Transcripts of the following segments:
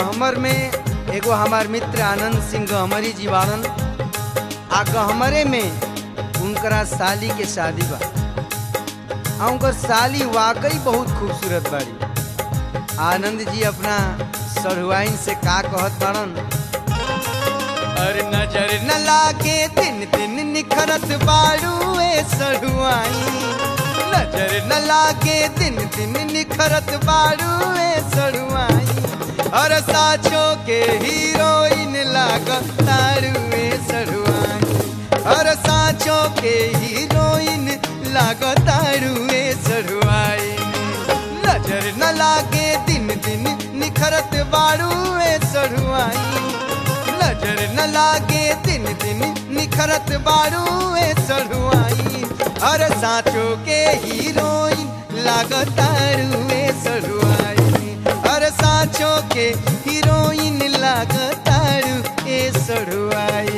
गहमर में एगो हमार मित्र आनंद सिंह गहमरी जी बाड़न आ गहमरे में उनकरा साली के शादी बा आ उनकर साली वाकई बहुत खूबसूरत बाड़ी आनंद जी अपना सरुआइन से का कहत बाड़न अरे नजर न लागे दिन दिन निखरत बाड़ू ए सरुआइन नजर न लागे दिन दिन निखरत बाड़ू ए सरुआइन और साचो के हीरोइन लागत तारू ए सरुआइन और साचो के हीरोइन लागत तारू ए सरुआइन नजर न लागे दिन दिन निखरत बाड़ू ए सरुआइन नजर न लागे दिन दिन निखरत बारू ए सरुआई और साचो के हीरोइन लागतारू ए सरुआई और साचो के हीरोइन लागतारू ए सरुआई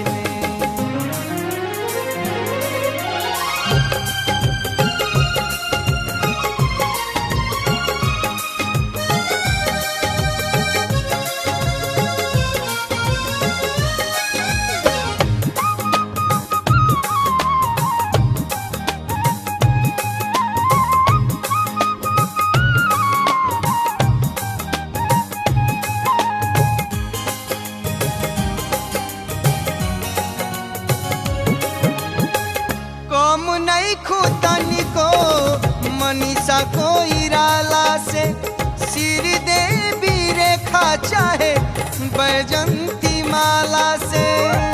कम नहीं खुदनी को मनीषा को इराला से सिर देवी रेखा चाहे बैजंती माला से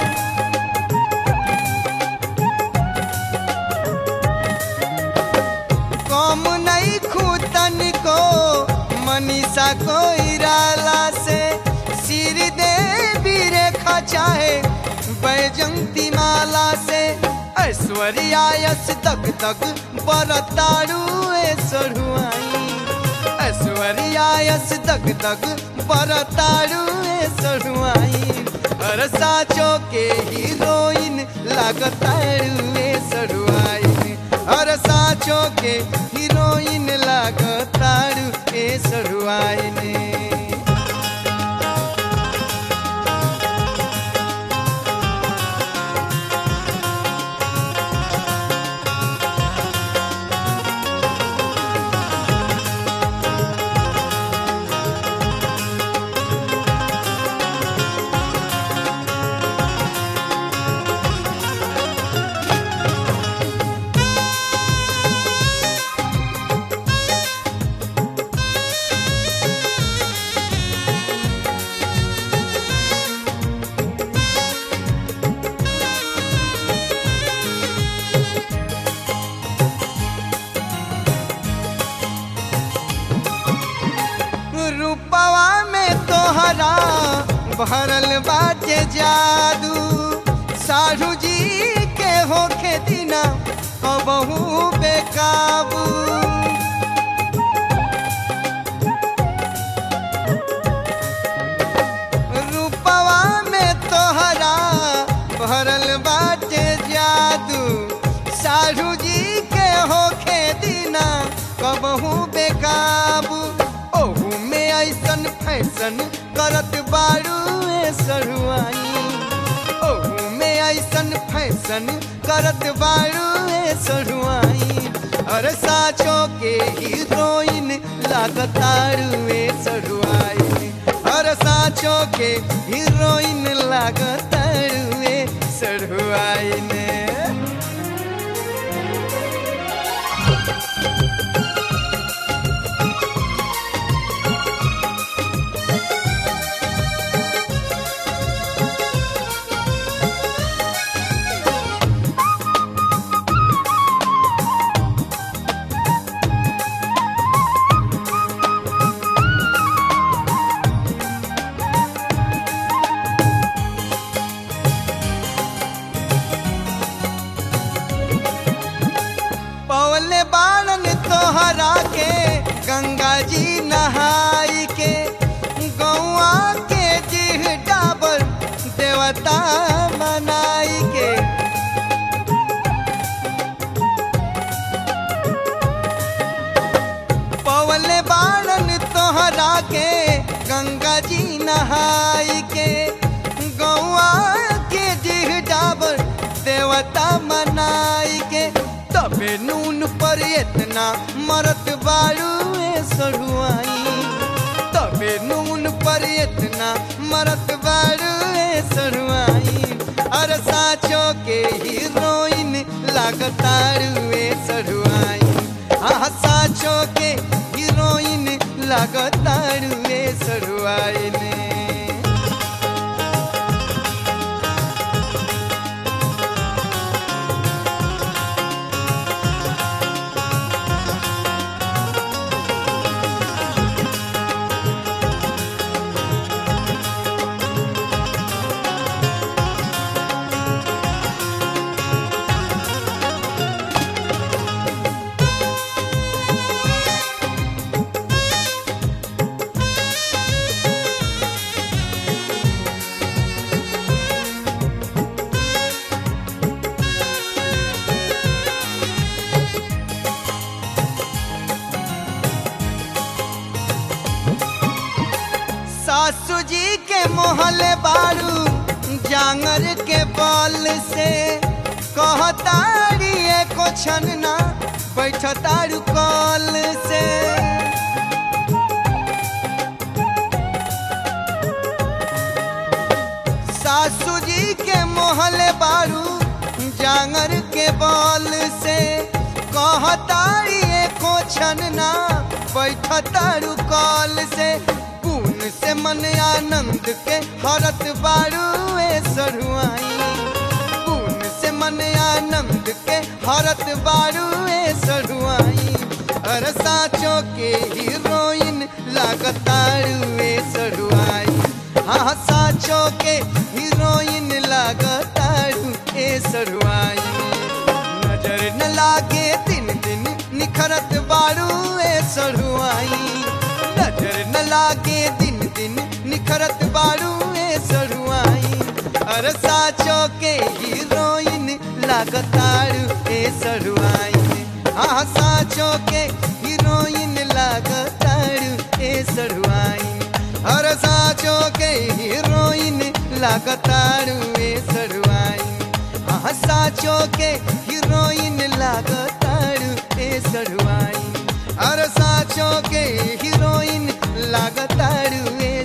कम नहीं खुदनी को मनीषा को इराला से सिर देवी रेखा चाहे बैजंती माला से ऐश्वर्या यश तक तक बरतारू ए सरुआई ऐश्वर्या यश तक तक बरतारू ए सरुआई हर साचो के हीरोइन लागतारू ए सरुआई हर साचो के हीरोइन लागतारू ए सरुआई ने रूपवा में तोहरा भरल बाटे जादू साढ़ू जी के होखे दिना बहु बेकाबू रूपवा में तोहरा भरल बाटे जादू साढ़ू जी के होखे दिना कबहू बेकाबू ओहू में ऐसन फैशन करत बारू ए सरुआई ओहू में ऐसन फैशन करत बारू ए सरुआई अरे साचो के हीरोइन लागतारू ए सरुआई अरे साचो के हीरोइन लागतारू ए सरुआई ने पवले बालन तोहरा के गंगा जी नहाई के गौआ के जीह डाबर देवता मनाई के पवले बालन तोहरा के गंगा जी नहाई नहाई के गौआ के डिह डाबर देवता मनाई के तबे नून पर इतना मरत बारू ए सरुआई तबे नून पर इतना मरत बारू ए सरुआई अरे साचो के हीरोइन लागतारू ए सरुआई हाँ साचो के हीरोइन लागतारू ए सरुआई ने सासू जी के मोहले बारू जांगर के बल से कहतारी एको छनना बैठतारू कल से सासू जी के मोहले बारू जांगर के बल से कहतारी एको छनना बैठतारू कल से पून से मन आनंद के हरत बारू ए सरुआई पून से मन आनंद के हरत बारू ए सरुआई अरे साचो के हीरोइन लागतारू ए सरुआई हाँ साचो के हीरोइन लागतारू ए सरुआई नजर न लागे दिन दिन निखरत बारू ए सरुआई नजर न लागे दिन दिन निखरत बारू ए सरुआई अरे साचो के हीरोइन लागतारू ए सरुआई हाँ साचो के हीरोइन लागतारू ए सरुआई अरे साचो के हीरोइन लागतारू ए सरुआई हाँ साचो के हीरोइन लागतारू ए सरुआई अरे साचो के हीरोइन लागतारू ए